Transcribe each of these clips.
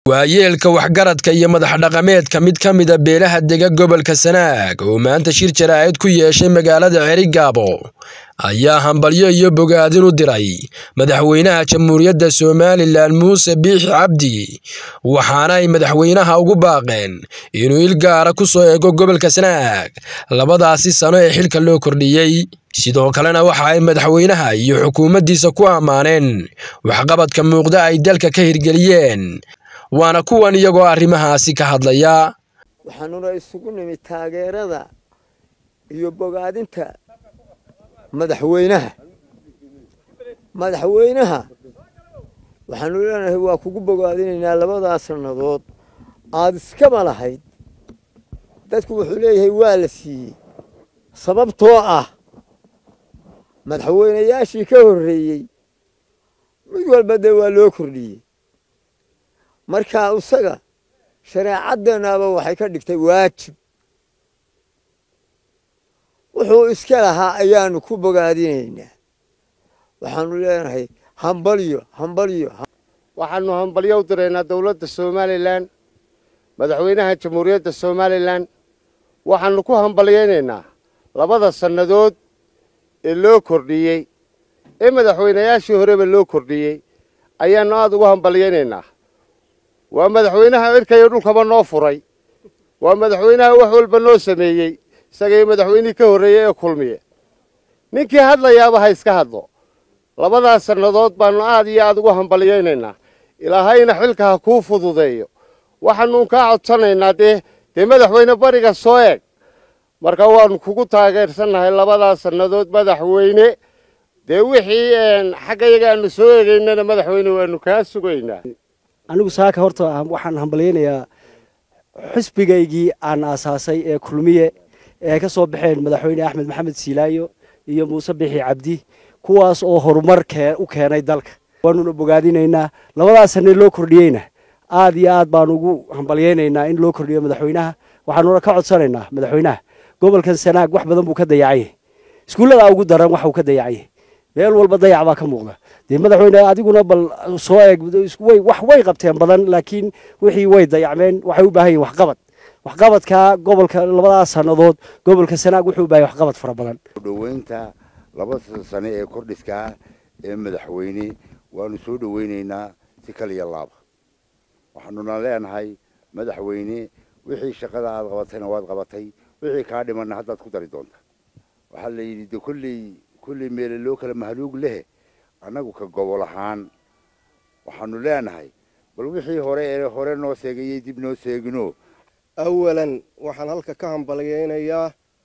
waayeelka waxgaradka iyo madax dhaqameedka mid ka mida beelaha dega gobolka sanaag oo maanta shir jaraa'id ku yeeshay magaalada cerigaabo ayaa hambalyo iyo bogaadin u diray madaxweynaha jamhuuriyadda somalilan muuse biixi cabdi waxaana ay madaxweynaha ugu baaqeen inuu il gaara ku soo eego gobolka sanaag labadaasi sano ee xilka loo kordhiyey sidoo kalena waxa ay madaxweynaha iyo xukuumaddiisa ku ammaaneen waxqabadka muuqda ay dalka ka hirgeliyeen waana kuwan iyagoo arrimahaasi ka hadlaya waxaanuna isugu nimid taageerada iyo bogaadinta madaxweynaha madaxweynaha waxaanu leenahay waa kugu bogaadinaynaa labadaa sannadood aada iskaba lahayd dadku wuxuu leeyahay waa la siiyey sababtoo ah madaxweynayaashii ka horreeyey mid walba dee waa loo kordhiyey markaa isaga shareecadeennaaba waxay ka dhigtay waajib wuxuu iska lahaa ayaanu ku bogaadinaynaa waxaanu leenahay hambalyo hambalyo waxaanu hambalyo u diraynaa dowladda somalilan madaxweynaha jamhuuriyadda somalilan waxaanu ku hambalyaynaynaa labada sannadood ee loo kordhiyey ee madaxweynayaashii horeba loo kordhiyey ayaannu aada ugu hambalyaynaynaa waa madaxweynaha cirkayo dhulkaba noo furay waa madaxweynaha wax walba noo sameeyey isagaiyo madaxweynihii ka horreeyey ee kulmiye ninkii hadlayaaba ha iska hadlo labadaas sannadood baannu aad iyo aada ugu hambalyaynaynaa ilaahayna xilka ha kuu fududeeyo waxaanuun kaa codsanaynaa dee dee madaxweyne bariga soo eeg marka waannu kugu taageersannahay labadaas sannadood madaxweyne dee wixii xaggayaga aanu soo eegaynana madaxweyne waanu kaa sugaynaa anigu saaka horta waxaan hambalyaynayaa xisbigaygii aan aasaasay ee kulmiye ee ay ka soo baxeen madaxweyne axmed maxamed siilaayo iyo muuse bixi cabdi kuwaas oo horumar u keenay dalka waanuna bogaadinaynaa labadaas sanee loo kordhiyeyna aad iyo aad baan ugu hambalyaynaynaa in loo kordhiyo madaxweynaha waxaanuna ka codsanaynaa madaxweynaha gobolkan sanaag wax badan buu ka dayacanyah iskuulladaa ugu daran waxuu ka dayacanyah meel walba dayac baa ka muuqda dee madaxweyne adiguna bal soo eeg wax way qabteen badan laakiin wixii way dayacmeen waxay u baahan yihin waxqabad waxqabadka gobolka labadaas sannadood gobolka sanaag wuxuu u bahay waxqabad fara badan dhoweynta labada sane ee kordhiskaa ee madaxweyne waanu soo dhoweynaynaa si kaliya laaba waxaanuna leenahay madaxweyne wixii shaqada aad qabatayna waad qabatay wixii kaa dhimanna haddaad ku dari doonta waxaa la yidhi de kolley kolley meele loo kala mahluug lehe annagu ka gobol ahaan waxaanu leenahay bal wixii hore ee hore noo seegayey dib noo seegino awalan waxaan halka ka hambalyaynayaa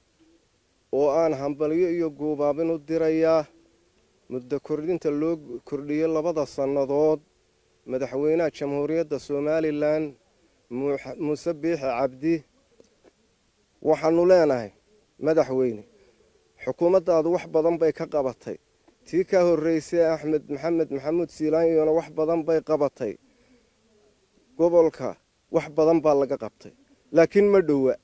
oo aan hambalyo iyo guubaabin u dirayaa muddo kordhinta loo kordhiyey labada sannadood madaxweynaha jamhuuriyadda somalilan muuse biixi cabdi waxaanu leenahay madaxweyne xukuumaddaadu wax badan bay ka qabatay tii ka horraysay axmed maxamed maxamuud siilaanyona wax badan bay qabatay gobolka wax badan baa laga qabtay laakiin ma dhowa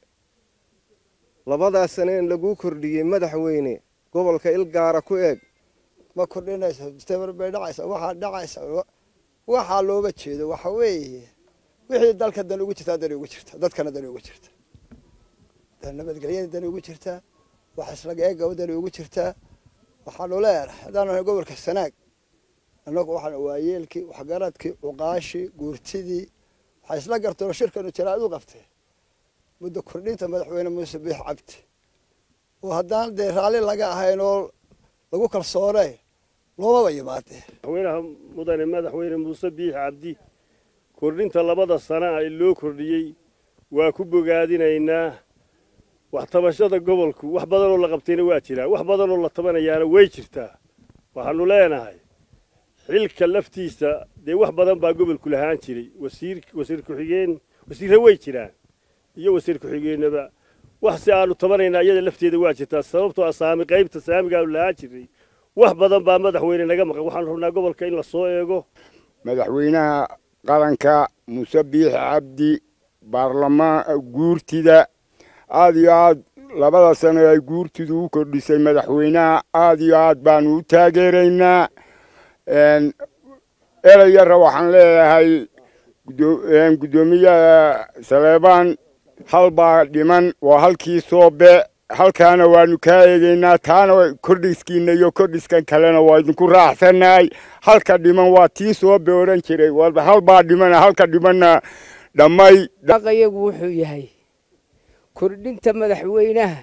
labadaa sane in laguu kordhiyey madaxweyne gobolka il gaara ku eeg ma kordhinaysa mustaqbal bay dhacaysa waxaa dhacaysa waxaa looga jeedo waxa weeye wixii dalka dan ugu jirtaa dan ugu jirta dadkana dan ugu jirta nabadgelyada dan ugu jirtaa wax islaga eegaba dan ugu jirtaa waxaanu leenahay haddaan nahay gobolka sanaag annagu waxaan waayeelkii waxgaradkii cuqaashii guurtidii waxay isla garteenoo shirkanu jaraa'id u qabtee muddo kordhinta madaxweyne muuse biix cabdi oo haddaan dee raalli laga ahayn oo lagu kalsoonay loomaba yimaadee madaxweynaha mudane madaxweyne muuse biix cabdi kordhinta labada sana ee loo kordhiyey waa ku bogaadinaynaa wax tabashada gobolku wax badanoo la qabtayna waa jiraa wax badanoo la tabanayaana way jirtaa waxaanu leenahay xilka laftiisa dee wax badan baa gobolku lahaan jiray wasiir wasiir ku-xigeen wasiirre way jiraan iyo wasiir ku-xigeenaba wax si aanu tabanaynaa iyada lafteeda waa jirtaa sababtoo ah saami qaybta saamigaanu lahaan jiray wax badan baa madaxweyne naga maqan waxaanu rabnaa gobolka in la soo eego madaxweynaha qaranka muuse biixi cabdi baarlamaan guurtida aada iyo aad labada sano ay guurtidu u kordhisay madaxweynaha aada iyo aad baanu u taageeraynaa ereyara waxaan leeyahay guddoomiyaha saleebaan hal baa dhiman waa halkii soobe halkaana waanu kaa eegaynaa taana kordhiskiina iyo kordhiskan kalena waa idinku raacsannahay halka dhiman waa tii soobe odhan jiray hal baa dhimana halka dhimanna dhammay dhaqayagu wuxuu yahay kordhinta madaxweynaha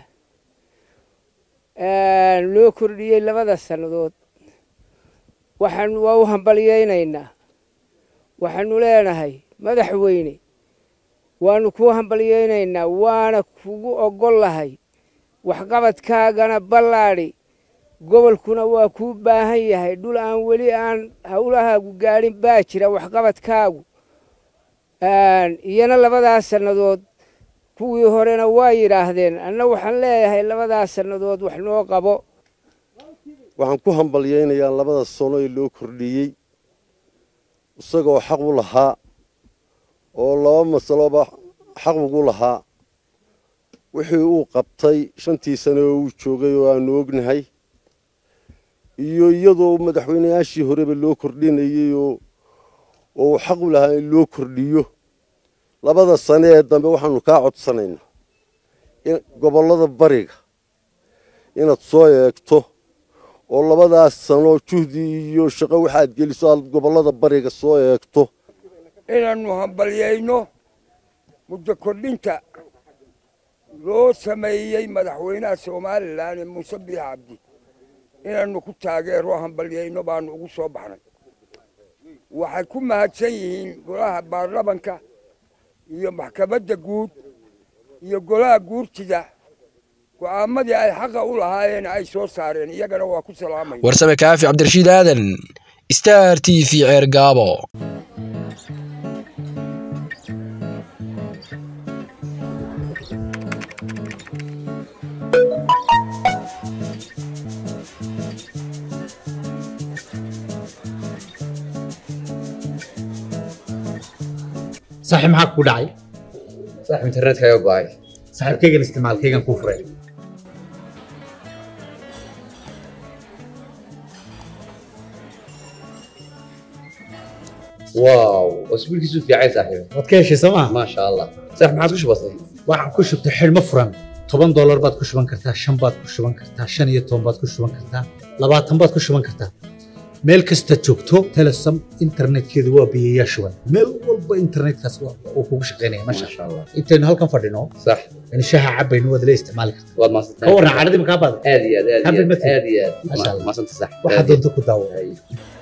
loo kordhiyey labada sannadood waxaanu waa u hambalyaynaynaa waxaanu leenahay madaxweyne waanu kuu hambalyaynaynaa waana kugu oggol lahay waxqabadkaagana ballaadhi gobolkuna waa kuu baahan yahay dhul aan weli aan howlahaagu gaadhin baa jira waxqabadkaagu iyana labadaas sannadood kuwii horena waa yidhaahdeen anna waxaan leeyahay labadaas sannadood wax noo qabo waxaan ku hambalyaynayaa labada sano ee loo kordhiyey isagoo xaq u lahaa oo laba masaloba xaq ugu lahaa wixii uu qabtay shantii sane oo uu joogay oo aanu ognahay iyo iyadoo madaxweynayaashii horeba loo kordhinayey oo uu xaq u lahaa in loo kordhiyo labada sane ee dambe waxaanu kaa codsanaynaa gobollada bariga inaad soo eegto oo labadaas sano juhdi iyo shaqo waxaad geliso aad gobollada bariga soo eegto inaannu hambalyayno muddo kordhinta loo sameeyey madaxweynaha somalilan ee muuse biix cabdi inaannu ku taageero hambalyayno baannu ugu soo baxnay waxay ku mahadsan yihiin golaha baarlamanka iyo maxkamadda guud iyo golaha guurtida go'aamadii ay xaqa u lahaayeen ay soo saareen iyagana waa ku salaamaya warsame kaafi cabdirashiid aadan star t v ceer gaabo saaxiib maxaa ku dhacay saaxiib internetkaaga go'ay saaxiibkaygan isticmaalkaygan kuu furay waaw wasbiilkiisu fiicay saaxiib waad ka heshay soo maa maasha allah saaxiib maxaad ku shubatay waxaan ku shubtay xidhmo furan toban doolar baad ku shuban kartaa shan baad ku shuban kartaa shan iyo toban baad ku shuban kartaa labaatan baad ku shuban kartaa meel kasta joogto telesom internetkeedu waa biyayaa shuban meel walba internetkaas uu kugu shaqaynaya masha allah intaynu halkan fadhino sax in shaha cabaynu waad la isticmaali kartaa waad maasantay ka warran cadhadii makaa baada aad iyo aad aad iyo Happy aad birthday. aad iyo aad Masha Allah. maasanta sax waxaad doonto ku daawo Ay.